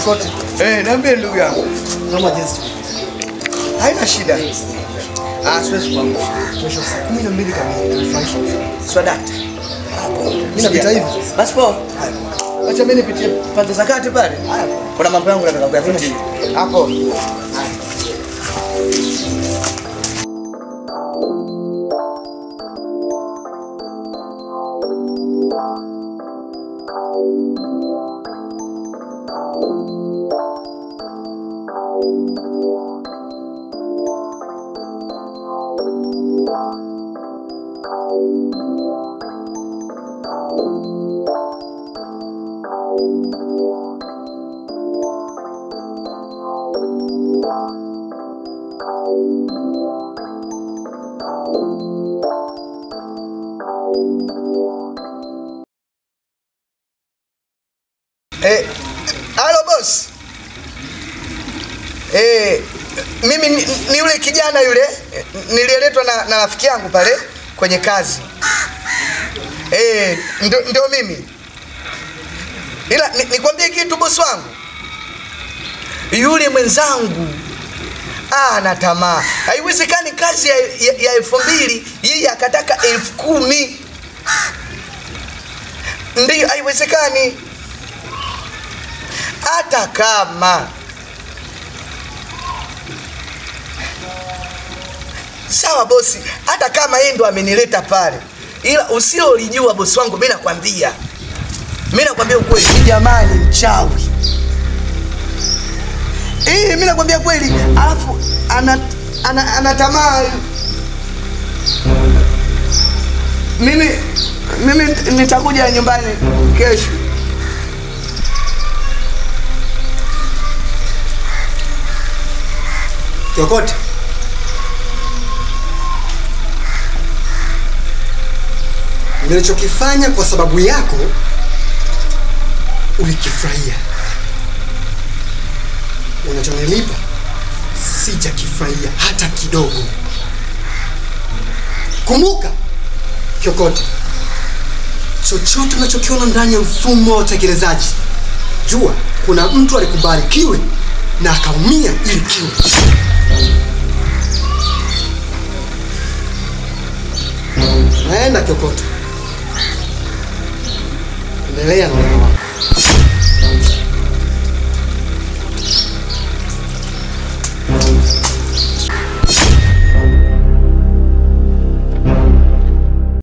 Kokote. Eh, niambie ndugu yangu. Naomba jinsi. Haina shida. Ah, siwezi kuamka. Kesho saa kumi na mbili kamili tunafurahisha. Swadakta. Mimi napita hivi. Basi poa. Acha mimi nipitie pande za kati pale. Kuna mambo yangu nataka kuyafikia. Hapo. Eh, halo boss. Eh, mimi ni, ni yule kijana yule eh, niliyeletwa na, na rafiki yangu pale kwenye kazi. Eh, ndo, ndo mimi. Ila ni- nikwambie kitu boss wangu. Yule mwenzangu ah, ana tamaa. Haiwezekani kazi ya, ya, ya elfu mbili yeye akataka elfu kumi. Ndiyo, haiwezekani hata kama sawa bosi, hata kama yeye ndo amenileta pale, ila usilolijua bosi wangu, mimi nakwambia, mimi nakwambia ukweli, huyu jamaa ni mchawi. Eh, mimi nakwambia kweli, alafu ana ana, ana tamaa mimi mimi nitakuja nyumbani kesho. Kokote. Nilichokifanya kwa sababu yako ulikifurahia. Unachonilipa sijakifurahia hata kidogo. Kumbuka Kiokote, chochote unachokiona ndani ya mfumo wa utekelezaji, jua kuna mtu alikubali kiwe na akaumia ili kiwe. Naenda Kiokote, endelea na wema wako.